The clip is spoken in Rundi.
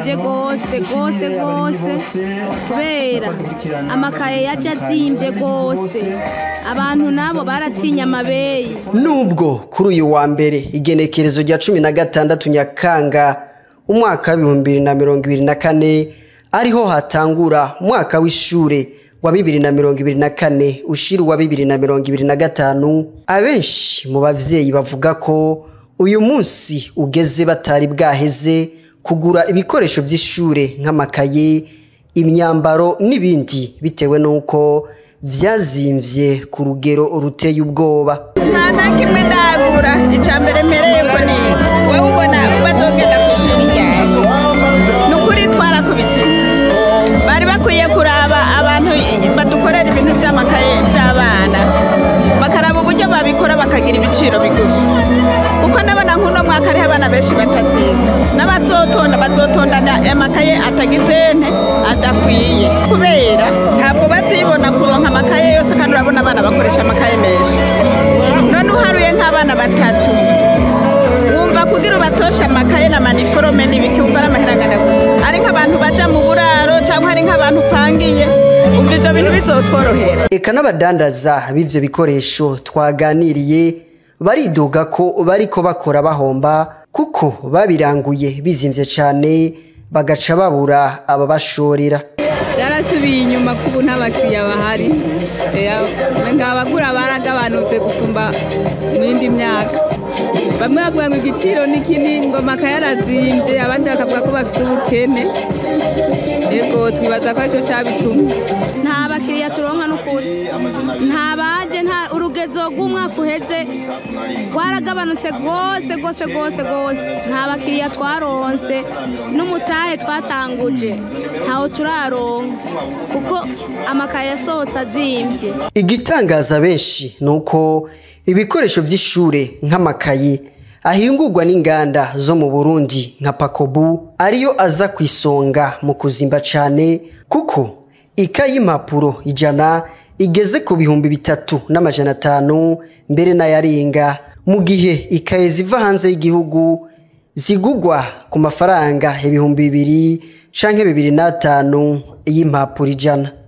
byarazimvye gose gose gose kubera amakaye yaje azimvye gose abantu nabo baratinya amabeyi nubwo kuri uyu wa mbere igenekerezo rya cumi na gatandatu nyakanga umwaka w'ibihumbi bibiri na mirongo ibiri na kane ariho hatangura umwaka w'ishure wa bibiri na mirongo ibiri na kane ushira uwa bibiri na mirongo ibiri na gatanu abenshi mu bavyeyi bavuga ko uyu munsi ugeze batari bwaheze kugura ibikoresho vy'ishure nk'amakaye imyambaro n'ibindi bitewe n'uko vyazimvye ku rugero ruteye ubwoba nta na kimwe ndagura icya mbere mpereye ngo ni wowe ubona bazogenda ku ishuri ryawe ni ukuri twarakubititse bari bakwiye kuraba abantu badukorera ibintu by'amakaye by'abana bakaraba uburyo babikora bakagira ibiciro bigufi kuko ndabona nk'uno mwaka hariho abana benshi bataziga n'abazotonda bazotondana amakaye atagize nte adakwiye kubera ntabwo bazibona kuronka amakaye yose kandi urabona abana bakoresha amakaye menshi none uharuye nk'abana batatu wumva kugira ubatoshe amakaye na maniforome n'ibiki wumva ari amahera angana gute ari nk'abantu baja mu buraro cyangwa ari nk'abantu upangiye umva ibyo bintu bizotworohera eka n'abadandaza b'ivyo bikoresho twaganiriye baridoga ko bariko bakora bahomba kuko babiranguye bizimvye cane bagaca babura ababashorera byarasubiye inyuma kubu nta bakiriya bahari abagura baragabanutse gusumba mu yindi myaka bamwe bavuga ngo igiciro ni kinini ngo amakaye arazimbye abandi bakavuga ko bafite ubukene yego twibaza ko aricyo cabitumye nta bakiriya turonka n'ukuri nta baje nta urugezo rw'umwaka uheze rwaragabanutse rwose rwose rwose rwose nta bakiriya twaronse n'umutahe twatanguje ntawo turaronka kuko amakaye yasohotse azimvye igitangaza benshi ni uko ibikoresho vy'ishure nk'amakaye ahingurwa n'inganda zo mu burundi nka pakobu ariyo aza ku isonga mu kuzimba cane kuko ikaye y'impapuro ijana igeze ku bihumbi bitatu n'amajana atanu mbere n'ayarenga mu gihe ikaye ziva hanze y'igihugu zigugwa ku mafaranga ibihumbi bibiri canke bibiri n'atanu y'impapuro ijana